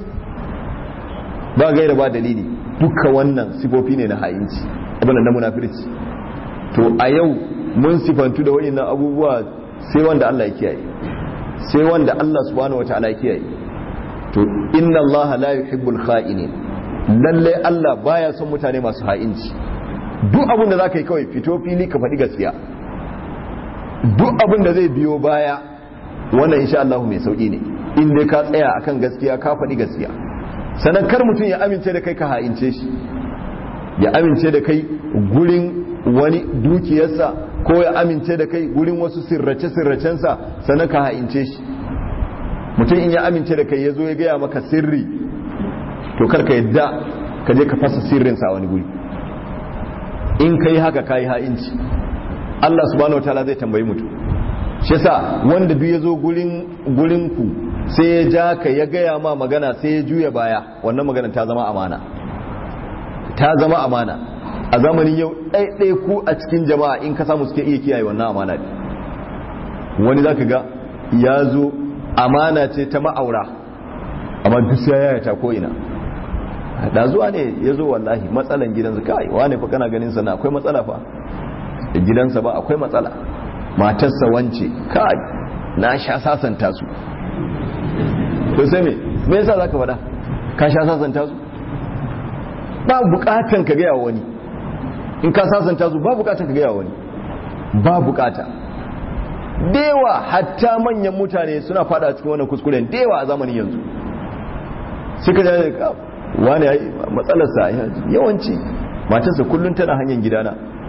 ba gaira ba dalili duka wannan sifofi ne na ha'inci abin na munafirci to a yau mun sifantu da waɗannan abubuwa sai wanda Allah ya kiyaye sai wanda Allah subhanahu wataala ya kiyaye to inna Allah la yuhibbul kha'inin lalle Allah baya son mutane masu ha'inci duk abin da zaka yi kawai fito fili ka faɗi gaskiya duk abin da zai biyo baya wannan insha Allah mai sauki ne in dai ka tsaya akan gaskiya ka faɗi gaskiya sannan kar mutum ya amince da kai ka ha'ince shi ya amince da kai gurin wani dukiyarsa ko ya amince da kai gurin wasu sirrace-sirracensa sannan ka ha'ince shi mutum in ya amince da kai ya zo ya gaya maka sirri to karka yadda ka je ka fasa sirrinsa a wani guri in ka yi haka ka yi ha'inci Allah subhanahu wataala zai tambayi mutum shi yasa wanda duk ya zo gurin gurin ku sai ya ja ka ya gaya ma magana sai ya juya baya wannan magana ta zama amana ta zama amana a zamanin yau ɗaiɗai ku a cikin jama'a in ka samu suke iya kiyaye wannan amana ne wani za ka ga ya zo amana ce ta ma'aura amma duk sai ya yata ko ina da zuwa ne ya zo wallahi matsalan gidansa kai wane fa kana ganin sana akwai matsala fa da gidansa ba akwai matsala matarsa wance kai na sha sasanta su to sai me me yasa zaka faɗa ka sha sasanta su ba bukatan ka gaya wani in ka sasanta su ba bukatan ka gaya wani ba bukata dewa hatta manyan mutane suna fada cikin wannan kuskuren dewa a zamanin yanzu suka ji wani matsalarsa yawanci matarsa kullum tana hanyar gidana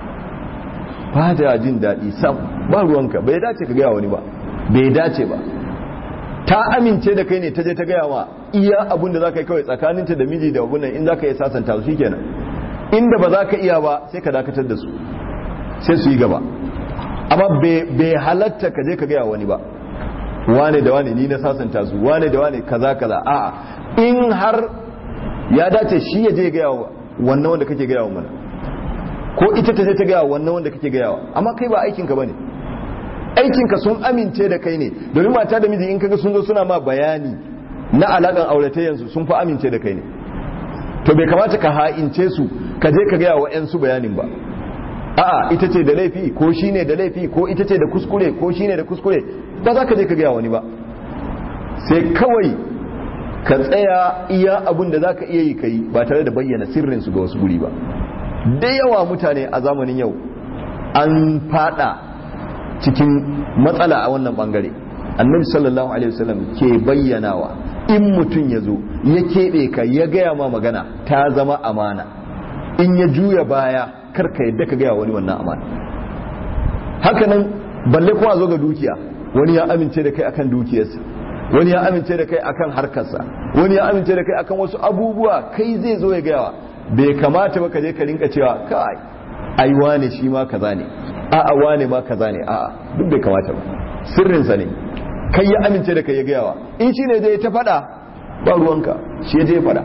ba da jin daɗi sam ba ruwanka bai dace ka gaya wani ba bai dace ba ta amince da kai ne ta je ta gaya wa iya abun da za ka yi kawai tsakaninta da miji da abunan in za ka yi sasanta su kenan inda ba za ka iya ba sai ka dakatar da su sai su yi gaba amma bai halatta ka je ka gaya wani ba wane da wane ni na sasanta su wane da wane kaza kaza a'a in har ya dace shi ya je gaya wa wannan wanda kake gaya wa mana ko ita ta je ta gaya wa wannan wanda kake gaya wa amma kai ba aikinka bane aikinka sun amince da kai ne domin mata da miji in kaga sun zo suna ma bayani na alakan auratayyansu sun fi amince da kai ne to bai kamata ka ha'ince su ka je ka gaya wa 'yansu bayanin ba a'a ita ce da laifi ko shi ne da laifi ko ita ce da kuskure ko shi ne da kuskure ba za ka je ka gaya wani ba sai kawai ka tsaya iya abin da za ka iya yi ka yi ba tare da bayyana sirrinsu ga wasu guri ba da yawa mutane a zamanin yau an fada cikin matsala a wannan bangare annabi sallallahu alaihi wasallam ke bayyanawa in mutum ya zo ya keɓe ka ya gaya ma magana ta zama amana in ya juya baya karka yadda ka gaya wani wannan amana hakanan balle kuma zo ga dukiya wani ya amince da kai akan dukiyarsa wani ya amince da kai akan harkarsa wani ya amince da kai akan wasu abubuwa kai zai zo ya gaya bai kamata ba ka je ka rinka cewa kai ai wane shi ma kaza ne a'a wane ma kaza ne a'a duk bai kamata ba sirrinsa ne kai ya amince da kai ya gayawa in shi ne zai ta faɗa ba ruwanka shi ya je faɗa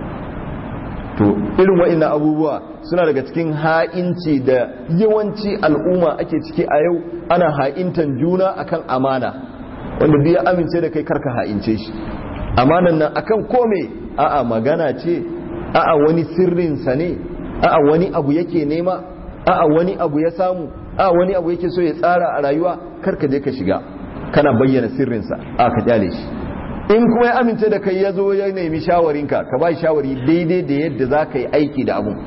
to irin wa'annan abubuwa suna daga cikin ha'inci da yawanci al'umma ake ciki a yau ana ha'intan juna akan amana wanda duk ya amince da kai karka ha'ince shi amanan nan akan kome a'a magana ce a'a wani sirrinsa ne a'a wani abu yake nema a'a wani abu ya samu a wani abu yake so ya tsara a rayuwa karka je ka shiga kana bayyana sirrinsa a ka kyale shi in kuma ya amince da kai ya zo ya nemi shawarinka ka ba shawari daidai da yadda za ka yi aiki da abu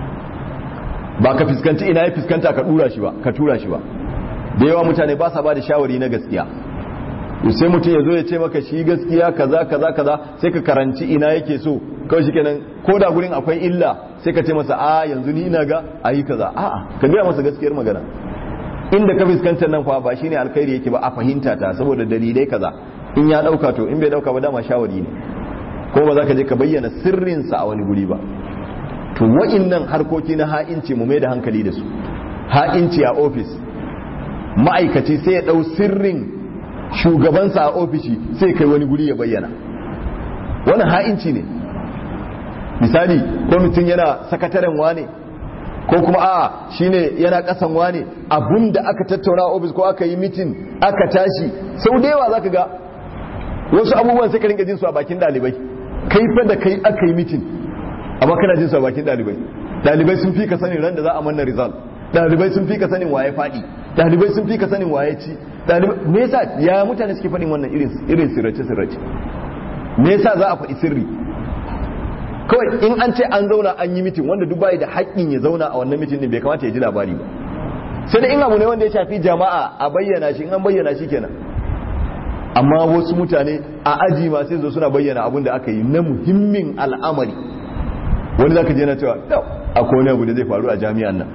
ba ka fuskanci ina ya fuskanta ka dura shi ba ka tura shi ba da yawa mutane ba sa ba da shawari na gaskiya sai mutum ya zo ya ce maka shi gaskiya kaza kaza kaza sai ka karanci ina yake so kawai shi kenan ko da gurin akwai illa sai ka ce masa a yanzu ni ina ga a yi kaza a'a ka gaya masa gaskiyar magana inda ka fuskantar nan fa ba shine alkhairi yake ba a fahimta ta saboda dalilai kaza in ya dauka to in bai dauka ba dama shawari ne ko ba za ka je ka bayyana sirrinsa a wani guri ba to wa'innan harkoki na ha'inci mu mai da hankali da su ha'inci a ofis ma'aikaci sai ya dau sirrin shugabansa a ofishi sai kai wani guri ya bayyana wannan ha'inci ne misali ko mutum yana sakataren wane ko kuma a'a shine yana kasan wane abunda aka tattauna a ofis ko aka yi mitin aka tashi sau da yawa zaka ga wasu abubuwan sai ka rinka jin su a bakin dalibai kai fa da kai aka yi mitin amma kana jin su a bakin dalibai dalibai sun fi ka sanin ran da za a manna result dalibai sun fi ka sanin waye fadi dalibai sun fi ka sanin waye ci me yasa ya mutane suke faɗin wannan irin irin sirrace sirrace me yasa za a faɗi sirri kawai in an ce an zauna an yi mitin wanda duk bai da haƙƙin ya zauna a wannan mitin din bai kamata ya ji labari ba sai da in abu ne wanda ya shafi jama'a a bayyana shi in an bayyana shi kenan amma wasu mutane a aji ma sai zo suna bayyana abin da aka yi na muhimmin al'amari wani zaka je na cewa akwai wani abu da zai faru a jami'an nan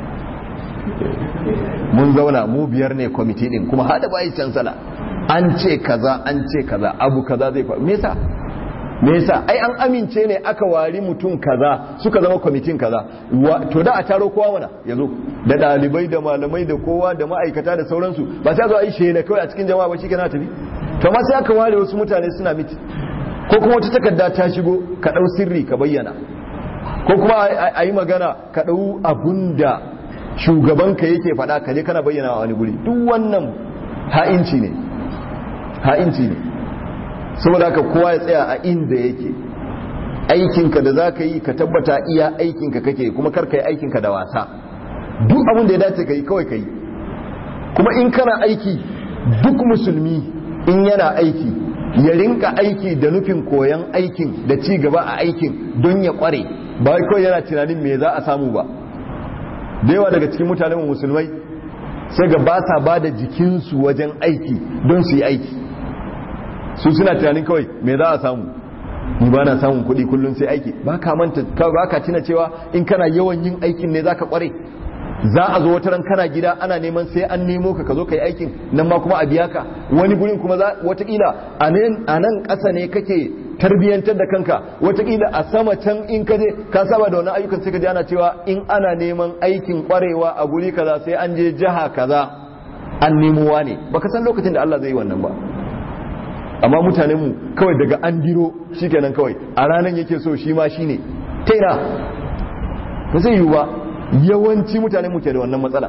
mun zauna mu biyar ne kwamiti din kuma hada bayi cansala an ce kaza an ce kaza abu kaza zai faru me yasa me yasa ai an amince ne aka wari mutum kaza suka zama kwamitin kaza to da a taro kowa mana yazo da dalibai da malamai da kowa da ma'aikata da sauransu ba sai zo a yi shela kawai a cikin jama'a ba shikenan tafi to amma sai aka ware wasu mutane suna miti ko kuma wata takarda ta shigo ka dau sirri ka bayyana ko kuma a yi magana ka dau abunda shugabanka yake faɗa ka je kana bayyana a wani guri duk wannan ha'inci ne ha'inci ne saboda haka kowa ya tsaya a inda yake aikinka da za ka yi ka tabbata iya aikinka kake kuma karka yi aikinka da wasa duk abin da ya dace ka yi kawai ka yi kuma in kana aiki duk musulmi in yana aiki ya rinka aiki da nufin koyon aikin da ci gaba a aikin don ya kware ba kawai yana tunanin me za a samu ba da yawa daga cikin mutanen musulmai sai ga ba sa ba da jikinsu wajen aiki don su yi aiki su suna tunanin kawai me za a samu ni ba na samun kuɗi kullum sai aiki ba ka manta ba ka tuna cewa in kana yawan yin aikin ne za ka kware za a zo wata ran kana gida ana neman sai an nemo ka ka zo ka yi aikin nan ma kuma a biya ka wani gurin kuma za watakila a nan ƙasa ne kake tarbiyyantar da kanka watakila a sama can in ka je ka saba da wannan ayyukan sai ka ji ana cewa in ana neman aikin kwarewa a guri kaza sai an je jiha kaza an nemowa ne baka san lokacin da Allah zai yi wannan ba amma mutanen mu kawai daga an diro shikenan kawai a ranan yake so shi ma shine ta ina ba zai yiwu ba yawanci mutanen mu ke da wannan matsala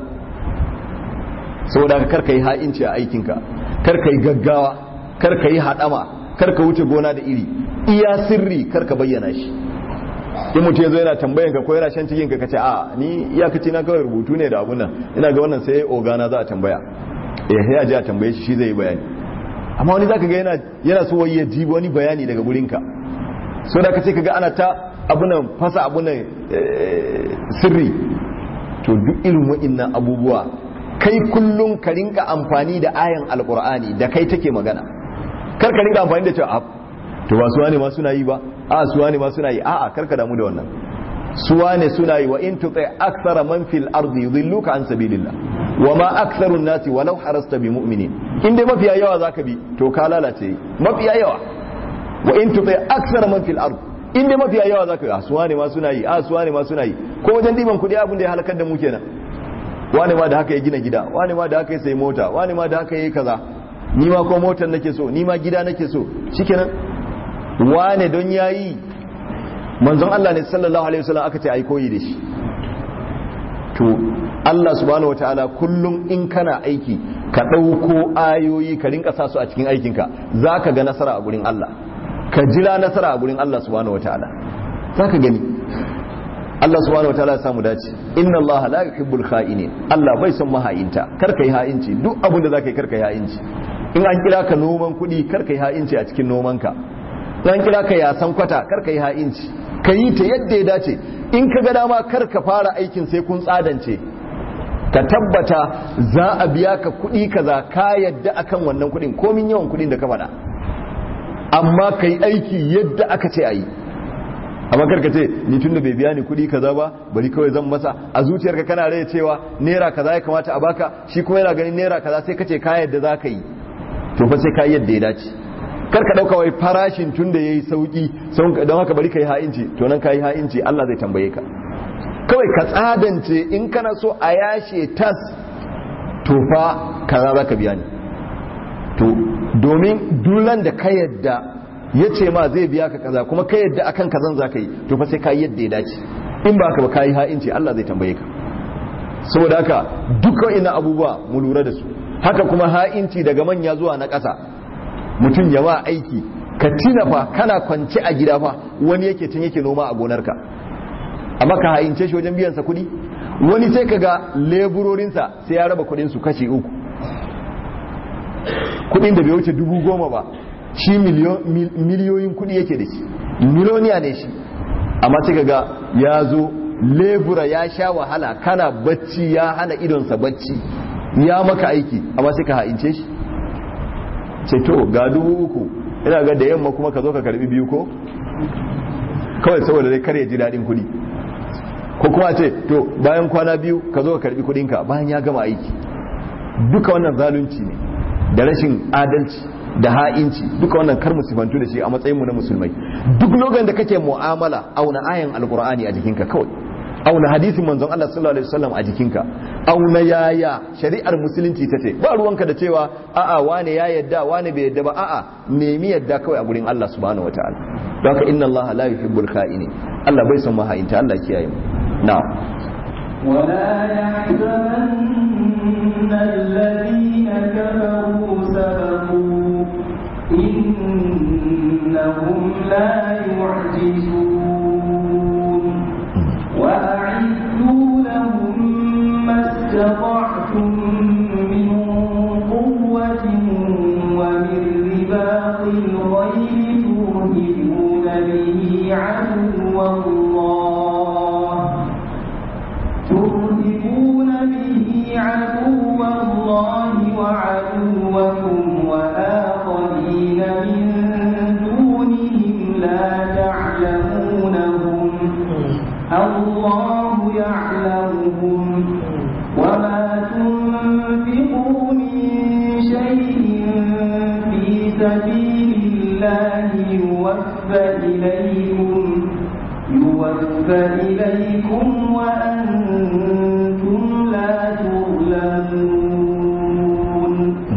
saboda ka karka yi ha'inci a aikinka karka yi gaggawa karka yi haɗama karka wuce gona da iri iya sirri karka bayyana shi in mutum yazo yana tambayan ka ko yana shan cikin ka kace a ni iyakaci na kawai rubutu ne da abun nan ina ga wannan sai ogana za a tambaya eh sai a ji a tambaye shi shi zai yi bayani amma wani zaka ga yana yana so wai ya ji wani bayani daga gurin ka so da kace kaga ana ta abunan fasa abunan sirri to duk irin wa'annan abubuwa kai kullum ka rinka amfani da ayan alqur'ani da kai take magana kar ka rinka amfani da cewa to ba suwa ne ma suna yi ba a suwa ne ma suna yi a'a kar ka damu da wannan suwa ne suna yi wa in tuti akthara man fil ardi yudilluka an sabilillah wa ma aktharu nasi walau harasta bi mu'minin in dai mafiya yawa zaka bi to ka lalace mafiya yawa wa in tuti akthara man fil ardi in dai mafiya yawa zaka ga suwa ne ma suna yi a suwa ne ma suna yi ko wajen diban kudi abin da ya halakar da mu kenan wani ma da haka ya gina gida wani ma da haka ya sayi mota wani ma da haka ya yi kaza ni ma ko motar nake so ni ma gida nake so shikenan wane don yayi manzon Allah ne sallallahu alaihi wasallam aka ce ai koyi da shi to Allah subhanahu wataala kullum in kana aiki ka dauko ayoyi ka rinka sa su a cikin aikinka zaka ga nasara a gurin Allah ka jira nasara a gurin Allah subhanahu wataala zaka gani Allah subhanahu wataala ya samu dace inna Allah la yuhibbul kha'inin Allah bai son maha'inta kar kai ha'inci duk abin da zaka yi kar kai ha'inci in an kira ka noman kuɗi kar kai ha'inci a cikin nomanka an kira ka yasan kwata kar kai ha'inci ka yi ta yadda ya dace in ka ga dama kar ka fara aikin sai kun tsadance ka tabbata za a biya ka kuɗi kaza ka yadda akan wannan kuɗin komin yawan kuɗin da ka faɗa amma ka yi aiki yadda aka ce a yi amma karka ce ni tunda bai biya ni kuɗi kaza ba bari kawai zan masa a zuciyarka kana rai cewa naira kaza ya kamata a baka shi kuma yana ganin naira kaza sai ka ce ka yadda za ka yi to fa sai ka yadda ya dace kar ka dauka wai farashin tunda yayi sauki don haka bari ka yi ha'inci to nan ka yi ha'inci Allah zai tambaye ka kawai ka tsadance in kana so a yashe tas to fa kaza za ka biya ni to domin dulan da ka yadda ya ce ma zai biya ka kaza kuma ka yadda akan kazan za ka yi to fa sai ka yi yadda ya dace in ba ka ba ka yi ha'inci Allah zai tambaye ka saboda haka dukkan ina abubuwa mu lura da su haka kuma ha'inci daga manya zuwa na ƙasa mutum ya ma aiki ka tina fa kana kwance a gida fa wani yake tun yake noma a gonarka amma ka ha'ince shi wajen biyansa kuɗi wani sai ka ga leburorinsa sai ya raba kuɗinsu kashi uku kuɗin da bai wuce dubu goma ba shi miliyoyin kuɗi yake da shi miloniya ne shi amma sai ka ga ya zo lebura ya sha wahala kana bacci ya hana idonsa bacci ya maka aiki amma sai ka ha'ince shi ce to ga dubu uku ina ga da yamma kuma ka zo ka karbi biyu ko kawai saboda dai kar ya ji daɗin kuɗi ko kuma ce to bayan kwana biyu ka zo ka karbi kuɗinka bayan ya gama aiki duka wannan zalunci ne da rashin adalci da ha'inci duka wannan kar musifantu da shi a matsayin mu na musulmai duk lokacin da kake mu'amala auna ayan alqur'ani a jikinka kawai auna hadisin manzon Allah sallallahu alaihi wasallam a jikinka auna yaya shari'ar musulunci tace ba ruwanka da cewa a'a wane ya yadda wane bai yadda ba a'a nemi yadda kawai a gurin Allah subhanahu wataala don haka inna Allah la yuhibbul kha'ini Allah bai son mahayinta Allah kiyaye mu na'am ولا يحزن الذين كفروا سبقوا إنهم لا يعجزون وأعدوا لهم ما استطعتم من قوة ومن رباط الخيل ترهبون به عدو الله ترهبون به عدو الله وعدوكم وآخرين من دونهم لا تعلمونهم الله يعلمهم وما تنفقوا من شيء في سبيل الله يوفى إليكم يوفى إليكم وأنتم لا تظلمون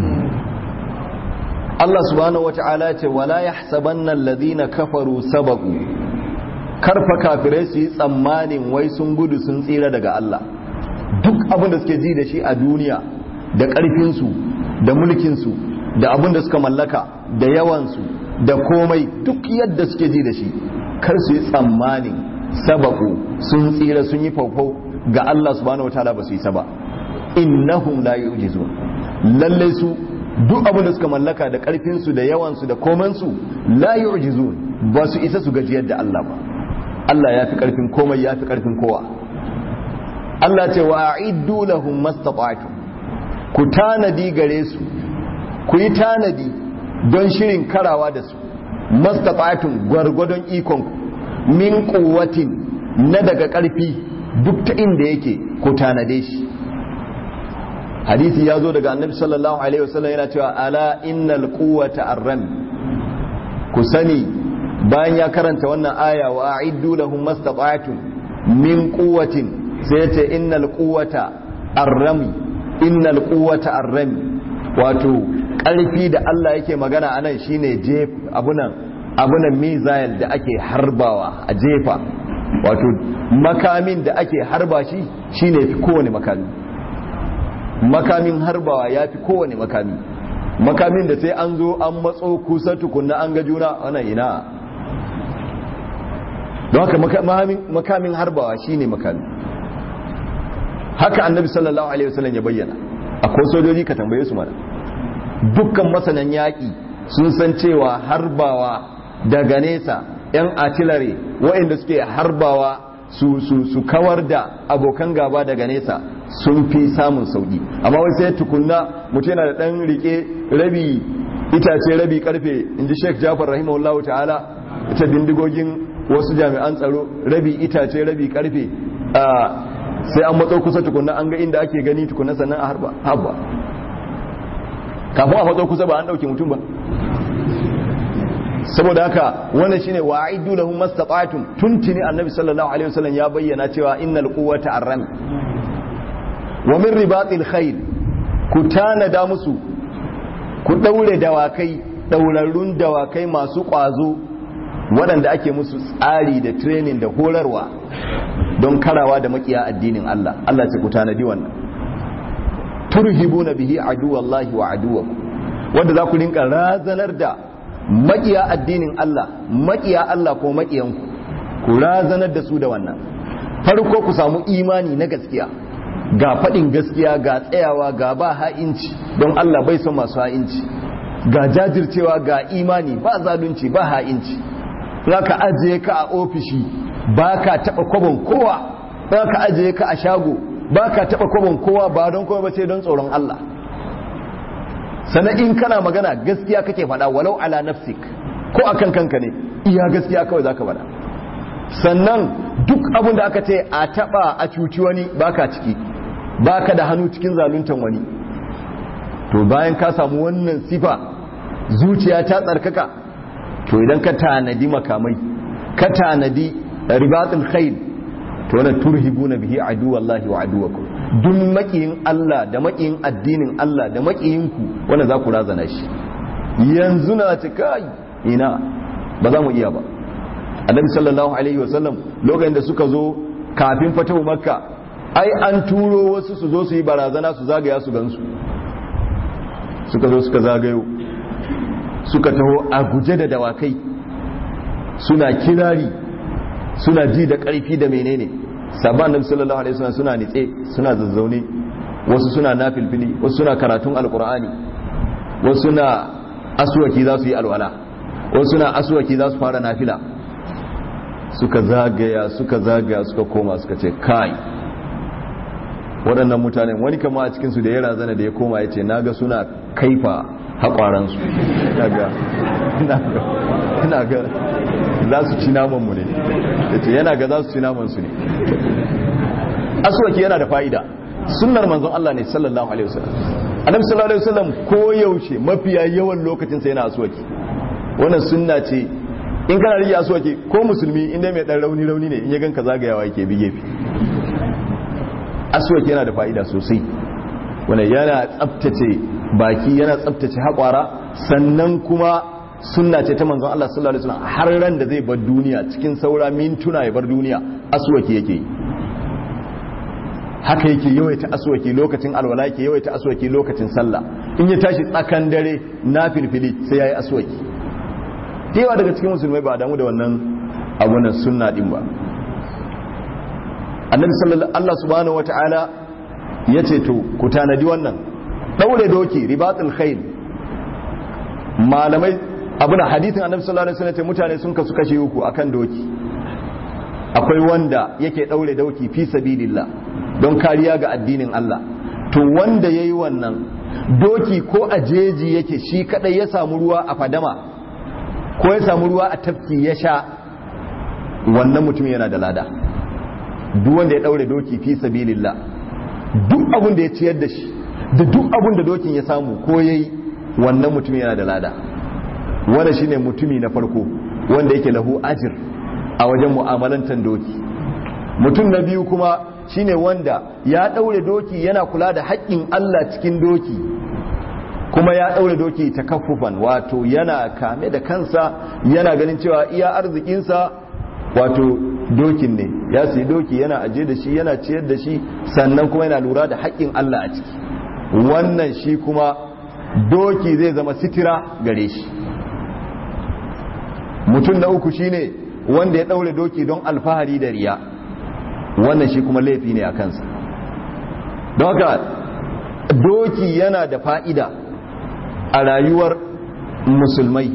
Allah subhanahu wata'ala ce wala yahsabanna alladhina kafaru sabaqu karfa kafirai su yi tsammanin wai sun gudu sun tsira daga Allah duk abin da suke ji da shi a duniya da ƙarfin su da mulkin su da abin da suka mallaka da yawan su da komai duk yadda suke ji da shi kar su yi tsammanin sabaqu sun tsira sun yi faufau ga Allah subhanahu wata'ala ba su yi saba innahum la yu'jizun lalle su duk abin da suka mallaka da karfinsu da yawansu da komansu la yu'jizun ba su isa su gajiyar da Allah ba Allah ya fi karfin komai ya fi karfin kowa Allah ce wa a'iddu lahum mastata'tum ku tanadi gare su ku yi tanadi don shirin karawa da su mastata'tum gwargwadon ikon ku min quwwatin na daga karfi duk ta inda yake ku tanade shi hadisi ya zo daga annabi sallallahu alaihi wasallam yana cewa ala innal quwwata arram ku sani bayan ya karanta wannan aya wa a'iddu lahum mastata'tum min quwwatin sai ya ce innal quwwata arrami innal quwwata arrami wato karfi da Allah yake magana anan shine jef abunan abunan missile da ake harbawa a jefa wato makamin da ake harba shi shine fi kowane makami makamin harbawa ya fi kowane makami makamin da sai an zo an matso kusa tukunna an ga juna wannan ina don haka makamin harbawa shine makami haka annabi sallallahu alaihi wasallam ya bayyana akwai sojoji ka tambaye su mana dukkan masanan yaƙi sun san cewa harbawa daga nesa 'yan artillery waɗanda suke harbawa su, su, su kawar da abokan gaba daga nesa sun fi samun sauki amma wai sai tukunna mutum yana da dan rike rabi itace rabi karfe inji Sheikh Jafar rahimahullahu ta'ala ita bindigogin wasu jami'an tsaro rabi itace rabi karfe sai an matso kusa tukunna an ga inda ake gani tukunna sannan a harba habba kafin a matso kusa ba an dauke mutum ba saboda haka wannan shine wa'idu lahum mastata'tum tuntini annabi sallallahu alaihi wasallam ya bayyana cewa innal quwwata arram wa min ribatil khayl ku tanada musu ku daure dawakai daurarrun dawakai masu kwazo waɗanda ake musu tsari da training da horarwa don karawa da makiya addinin Allah Allah ce ku tanadi wannan turhibuna bihi aduwallahi wa aduwakum wanda za ku rinka razanar da makiya addinin Allah makiya Allah ko makiyanku ku razanar da su da wannan farko ku samu imani na gaskiya ga faɗin gaskiya ga tsayawa ga ba ha'inci don Allah bai son masu ha'inci ga jajircewa ga imani ba zalunci ba ha'inci za ka ajiye ka a ofishi ba ka taɓa kwabon kowa za ka ajiye ka a shago ba ka taɓa kwabon kowa ba don kowa ba sai don tsoron Allah sannan in kana magana gaskiya kake faɗa walau ala nafsik ko akan kanka ne iya gaskiya kawai zaka faɗa sannan duk abin da aka ce a taɓa a cuci wani baka ciki baka da hannu cikin zaluntan wani to bayan ka samu wannan sifa zuciya ta tsarkaka to idan ka tanadi makamai ka tanadi ribatul khayl to wannan turhibuna bihi aduwallahi wa aduwakum duk makiyin Allah da makiyin addinin Allah da makiyinku wanda za ku razana shi yanzu na ce kai ina ba za mu iya ba annabi sallallahu alaihi wasallam lokacin da suka zo kafin fatahu makka ai an turo wasu su zo su yi barazana su zagaya su gansu suka zo suka zagayo suka taho a guje da dawakai suna kirari suna ji da ƙarfi da menene sabon annabi sallallahu alaihi wasallam suna nitse suna zazzaune wasu suna nafilfili wasu suna karatun alqur'ani wasu suna aswaki za su yi alwala wasu suna aswaki za su fara nafila suka zagaya suka zagaya suka koma suka ce kai waɗannan mutanen wani kama a cikinsu da ya razana da ya koma ya ce naga suna kaifa haƙwaransu ina ga za su ci namanmu ne ya ce yana ga za su ci namansu ne aswaki yana da fa'ida sunnar manzon Allah ne sallallahu alaihi wasallam annabi sallallahu alaihi wasallam ko yaushe mafiya yawan lokacin sa yana aswaki wannan sunna ce in kana rike aswaki ko musulmi inda mai dan rauni rauni ne in ya ganka zagayawa yake bi gefe aswaki yana da fa'ida sosai wannan yana tsaftace baki yana tsaftace haƙwara sannan kuma sunna ce ta manzon Allah sallallahu alaihi wasallam har ran da zai bar duniya cikin saura mintuna ya bar duniya aswaki yake haka yake yawaita aswaki lokacin alwala yake yawaita aswaki lokacin sallah in ya tashi tsakan dare na filfili sai yayi aswaki yawa daga cikin musulmai ba damu da wannan abunan sunna din ba annabi sallallahu Allah subhanahu wataala yace to ku tanadi wannan daure doki ribatul khayl malamai abuna hadisin annabi sallallahu alaihi wasallam mutane sun kasu kashe uku akan doki akwai wanda yake daure doki fi sabilillah don kariya ga addinin Allah to wanda yayi wannan doki ko a jeji yake shi kadai ya samu ruwa a fadama ko ya samu ruwa a tafki ya sha wannan mutum yana da lada duk wanda ya daure doki fi sabilillah duk abin da ya ciyar da shi da duk abin da dokin ya samu ko yayi wannan mutum yana da lada wanda shine mutumi na farko wanda yake lahu ajir a wajen mu'amalantar doki mutum na biyu kuma shine wanda ya daure doki yana kula da haƙƙin Allah cikin doki kuma ya daure doki takaffufan wato yana kame da kansa yana ganin cewa iya arzikinsa wato dokin ne ya sayi doki yana aje da shi yana ciyar da shi sannan kuma yana lura da haƙƙin Allah a ciki wannan shi kuma doki zai zama sitira gare shi mutum na uku shine wanda ya daure doki don alfahari da riya wannan shi kuma laifi ne a kansa don haka doki yana da fa'ida a rayuwar musulmai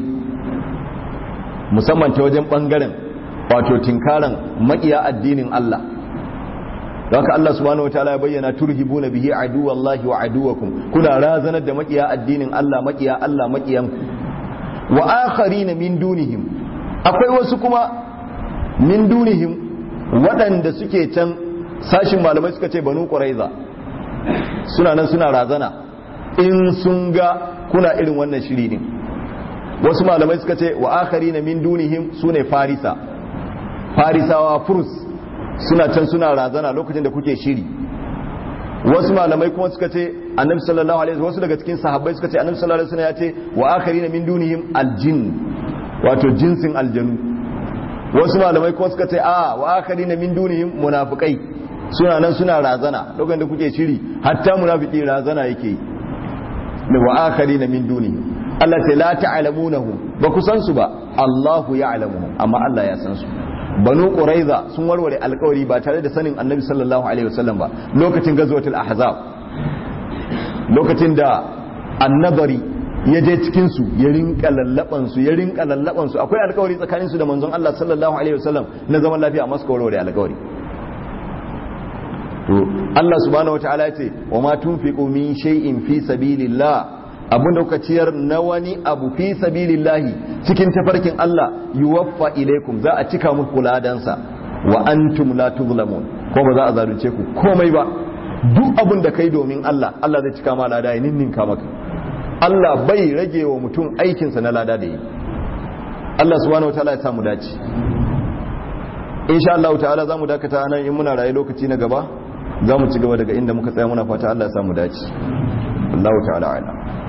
musamman ta wajen ɓangaren wato tinkaran maƙiya addinin Allah haka Allah subhanahu wataala ya bayyana turhibuna bihi aduwallahi wa aduwakum kuna razanar da makiya addinin Allah makiya Allah makiyan wa akharina min dunihim akwai wasu kuma min dunihim waɗanda suke can sashin malamai suka ce banu quraiza suna nan suna razana in sun ga kuna irin wannan shiri din wasu malamai suka ce wa akharina min dunihim sune farisa farisawa furs suna can suna razana lokacin da kuke shiri wasu malamai kuma suka ce annabi sallallahu alaihi wasu daga cikin sahabbai suka ce annabi sallallahu alaihi wasallam ya ce wa akharina min dunihim aljin wato jinsin aljanu wasu malamai kuma suka ce a wa akharina min dunihim munafiqai suna nan suna razana lokacin da kuke shiri hatta munafiki razana yake yi da wa akharina min dunihim Allah ta la ta'lamunahu ba ku san su ba Allahu ya'lamuhum amma Allah ya san su banu quraiza sun warware alkawari ba tare da sanin annabi sallallahu alaihi wasallam ba lokacin gazwatul ahzab lokacin da annabari ya je cikin su ya rinka lallaban su ya rinka lallaban su akwai alkawari tsakanin su da manzon Allah sallallahu alaihi wasallam na zaman lafiya amma suka warware alkawari to Allah subhanahu wataala ya ce wa ma tunfiqu min shay'in fi sabilillah abin da kuka ciyar na wani abu fi sabilillahi cikin tafarkin Allah yuwaffa ilaikum za a cika muku ladansa wa antum la tuzlamun ko ba za a zalunce ku komai ba duk abin da kai domin Allah Allah zai cika ma lada ya ninninka maka Allah bai rage wa mutum aikinsa na lada da yi Allah subhanahu wataala ya samu dace insha Allah ta'ala zamu dakata nan in muna raye lokaci na gaba zamu ci gaba daga inda muka tsaya muna fata Allah ya samu dace Allah ta'ala a'lam